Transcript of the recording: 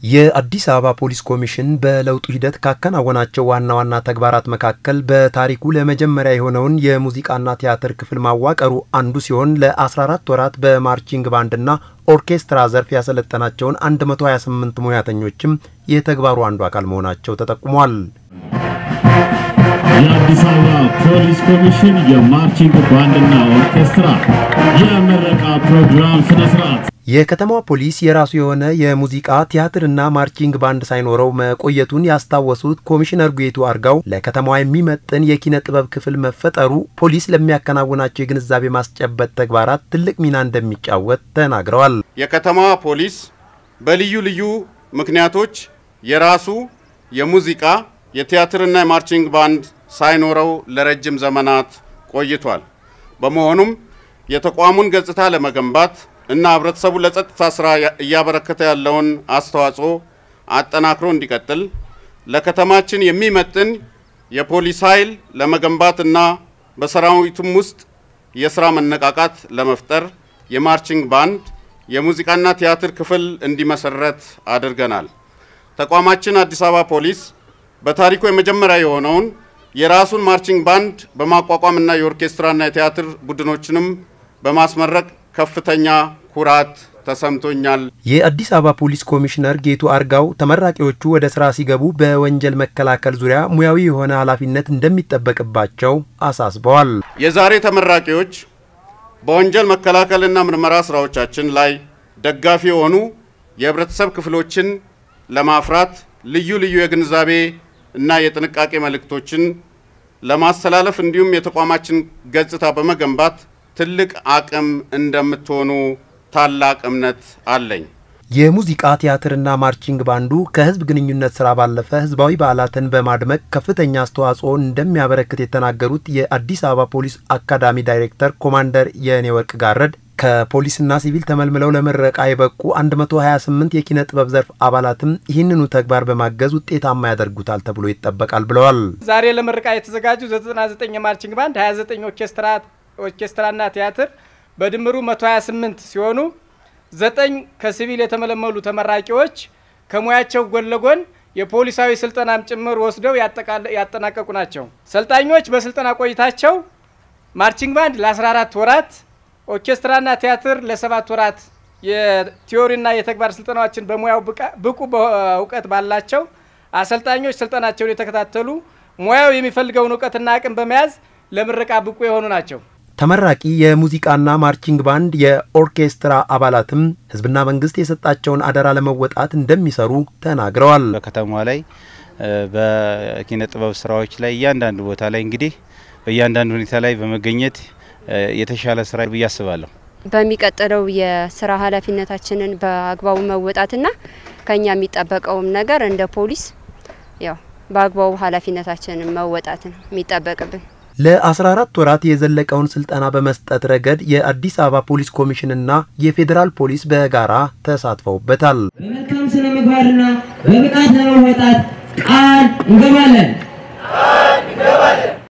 የአዲስ አበባ ፖሊስ ኮሚሽን በለውጡ ሂደት ካከናወናቸው ዋና ዋና ተግባራት መካከል በታሪኩ ለመጀመሪያ የሆነውን የሙዚቃና ቲያትር ክፍል ማዋቀሩ አንዱ ሲሆን ለ14 ወራት በማርቺንግ ባንድና ኦርኬስትራ ዘርፍ ያሰለጠናቸውን 128 ሙያተኞችም የተግባሩ አንዱ አካል መሆናቸው ተጠቁሟል። የአዲስ አበባ ፖሊስ ኮሚሽን የማርቺንግ ባንድና ኦርኬስትራ የምረቃ ፕሮግራም ስነስርዓት የከተማዋ ፖሊስ የራሱ የሆነ የሙዚቃ ቲያትርና ማርቺንግ ባንድ ሳይኖረው መቆየቱን ያስታወሱት ኮሚሽነር ጉዬቱ አርጋው ለከተማዋ የሚመጥን የኪነ ጥበብ ክፍል መፈጠሩ ፖሊስ ለሚያከናውናቸው የግንዛቤ ማስጨበጥ ተግባራት ትልቅ ሚና እንደሚጫወት ተናግረዋል። የከተማዋ ፖሊስ በልዩ ልዩ ምክንያቶች የራሱ የሙዚቃ የቲያትርና የማርቺንግ ባንድ ሳይኖረው ለረጅም ዘመናት ቆይቷል። በመሆኑም የተቋሙን ገጽታ ለመገንባት እና ህብረተሰቡ ለጸጥታ ስራ እያበረከተ ያለውን አስተዋጽኦ አጠናክሮ እንዲቀጥል ለከተማችን የሚመጥን የፖሊስ ኃይል ለመገንባትና በሰራዊቱም ውስጥ የስራ መነቃቃት ለመፍጠር የማርቺንግ ባንድ የሙዚቃና ቲያትር ክፍል እንዲመሰረት አድርገናል። ተቋማችን አዲስ አበባ ፖሊስ በታሪኩ የመጀመሪያ የሆነውን የራሱን ማርቺንግ ባንድ በማቋቋምና የኦርኬስትራና የቲያትር ቡድኖችንም በማስመረቅ ከፍተኛ ኩራት ተሰምቶኛል። የአዲስ አበባ ፖሊስ ኮሚሽነር ጌቱ አርጋው ተመራቂዎቹ ወደ ስራ ሲገቡ በወንጀል መከላከል ዙሪያ ሙያዊ የሆነ ኃላፊነት እንደሚጠበቅባቸው አሳስበዋል። የዛሬ ተመራቂዎች በወንጀል መከላከልና ምርመራ ስራዎቻችን ላይ ደጋፊ የሆኑ የህብረተሰብ ክፍሎችን ለማፍራት ልዩ ልዩ የግንዛቤ እና የጥንቃቄ መልእክቶችን ለማስተላለፍ እንዲሁም የተቋማችን ገጽታ በመገንባት ትልቅ አቅም እንደምትሆኑ ታላቅ እምነት አለኝ። የሙዚቃ ቲያትርና ማርቺንግ ባንዱ ከህዝብ ግንኙነት ስራ ባለፈ ህዝባዊ በዓላትን በማድመቅ ከፍተኛ አስተዋጽኦ እንደሚያበረክት የተናገሩት የአዲስ አበባ ፖሊስ አካዳሚ ዳይሬክተር ኮማንደር የኔወርቅ ጋረድ ከፖሊስና ሲቪል ተመልምለው ለምረቃ የበቁ 128 የኪነ ጥበብ ዘርፍ አባላትም ይህንኑ ተግባር በማገዝ ውጤታማ ያደርጉታል ተብሎ ይጠበቃል ብለዋል። ዛሬ ለምረቃ የተዘጋጁ 99 የማርቺንግ ባንድ፣ 29 ኦርኬስትራ ኦርኬስትራና ቲያትር በድምሩ 128 ሲሆኑ ዘጠኝ ከሲቪል የተመለመሉ ተመራቂዎች ከሙያቸው ጎን ለጎን የፖሊሳዊ ስልጠናም ጭምር ወስደው ያጠናቀቁ ናቸው። ሰልጣኞች በስልጠና ቆይታቸው ማርቺንግ ባንድ ለ14 ወራት ኦርኬስትራና ቲያትር ለሰባት ወራት የቲዮሪና የተግባር ስልጠናዎችን በሙያው ብቁ እውቀት ባላቸው አሰልጣኞች ስልጠናቸውን የተከታተሉ ሙያው የሚፈልገውን እውቀትና አቅም በመያዝ ለምረቃ ብቁ የሆኑ ናቸው። ተመራቂ የሙዚቃና ማርቺንግ ባንድ የኦርኬስትራ አባላትም ህዝብና መንግስት የሰጣቸውን አደራ ለመወጣት እንደሚሰሩ ተናግረዋል። በከተማዋ ላይ በኪነ ጥበብ ስራዎች ላይ እያንዳንዱ ቦታ ላይ እንግዲህ በእያንዳንዱ ሁኔታ ላይ በመገኘት የተሻለ ስራ ብዬ አስባለሁ። በሚቀጥለው የስራ ኃላፊነታችንን በአግባቡ መወጣትና ከኛ የሚጠበቀውም ነገር እንደ ፖሊስ ያው በአግባቡ ኃላፊነታችንን መወጣት ነው የሚጠበቅብን። ለ14 ወራት የዘለቀውን ስልጠና በመስጠት ረገድ የአዲስ አበባ ፖሊስ ኮሚሽንና የፌዴራል ፖሊስ በጋራ ተሳትፈውበታል። በመልካም ስነ ምግባርና በብቃት ለመወጣት ቃል እንገባለን።